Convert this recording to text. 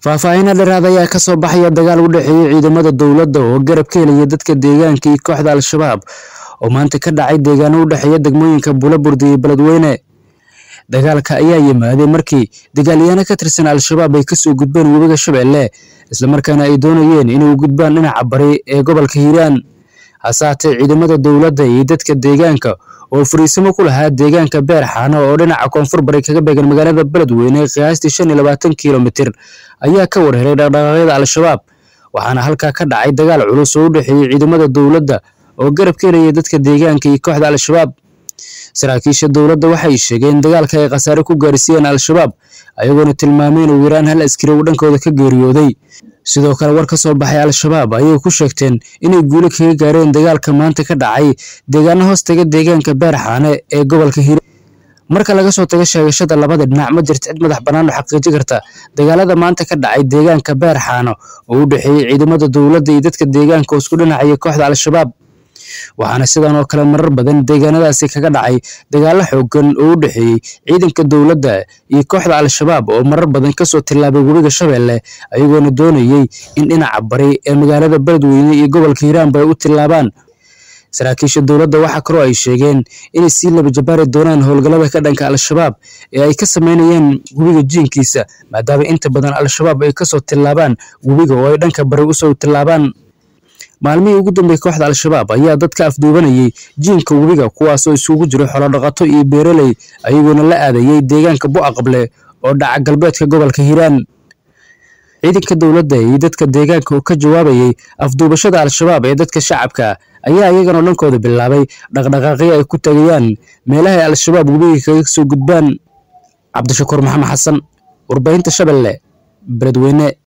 faahfaahinna dheeraad ayaa ka soo baxaya dagaal u dhexeeyey ciidamada dowladda oo garab ka helaya dadka deegaanka iyo kooxda al-shabaab oo maanta ka dhacay deegaano u dhexeeya degmooyinka buulaburdi iyo beledweyne dagaalka ayaa yimaaday markii dagaalyahaano ka tirsan al-shabaab ay kasoo gudbeen webiga shabeelle islamarkaana ay doonayeen inay gudbaan dhinaca bari ee gobolka hiiraan hase haatee ciidamada dowladda iyo dadka deegaanka oo fariisimo ku lahaa deegaanka beer xaano oo dhinaca koonfur bari kaga beegan magaalada beledweyne qiyaastii shan iyo labaatan kilomitir ayaa ka warhelay dhaqdhaqaaqyada al-shabaab waxaana halkaa ka dhacay dagaal culus oo u dhexeeyey ciidamada dowladda oo garab ka helaya dadka deegaanka iyo kooxda al-shabaab saraakiisha dowladda waxay sheegeen dagaalka ay khasaare ku gaarsiiyeen al-shabaab ayagoona tilmaameen ugu yaraan hal askari uu dhankooda ka geeriyooday sidoo kale war ka soo baxay al-shabaab ayay ku sheegteen inay guulo kaga gaareen dagaalka maanta ka dhacay deegaano hoostaga deegaanka beer xaane ee gobolka hiiraan marka laga soo tago sheegashada labada dhinac ma jirto cid madax bannaan oo xaqiiji karta dagaalada maanta ka dhacay deegaanka beer xaano oo u dhexeeyey ciidamada dowladda iyo dadka deegaanka oo isku dhinacaya kooxda al-shabaab waxaana sidan oo kale marar badan deegaanadaasi kaga dhacay dagaalo xoogan oo u dhexeeyey ciidanka dowladda iyo kooxda al-shabaab oo marar badan kasoo tillaabay webiga shabeelle ayagoona doonayey in dhinaca bari ee magaalada beledweyne iyo gobolka hiiraanba ay u tillaabaan saraakiisha dowladda waxaa kaloo ay sheegeen inay sii laba jabaari doonaan howlgallada ka dhanka al-shabaab ee ay ka sameynayeen webiga jiinkiisa maadaama inta badan al-shabaab ay kasoo tillaabaan webiga oo ay dhanka bari usoo tillaabaan maalmihii ugu dambeeyey kooxda al-shabaab ayaa dadka afduubanayay jiinka webiga kuwaasoo isugu jiro xolodhaqato iyo beeraley ayagoona la aadayey deegaanka bu'aqable oo dhaca galbeedka gobolka hiiraan ciidanka dowladda iyo dadka deegaanka oo ka jawaabayey afduubashada al-shabaab ee dadka shacabka ayaa iyagana dhankooda bilaabay dhaqdhaqaaqyo ay ku tagayaan meelaha ay al-shabaab webiga kaga soo gudbaan cabdishakuur maxamed xasan warbaahinta shabeelle beledweyne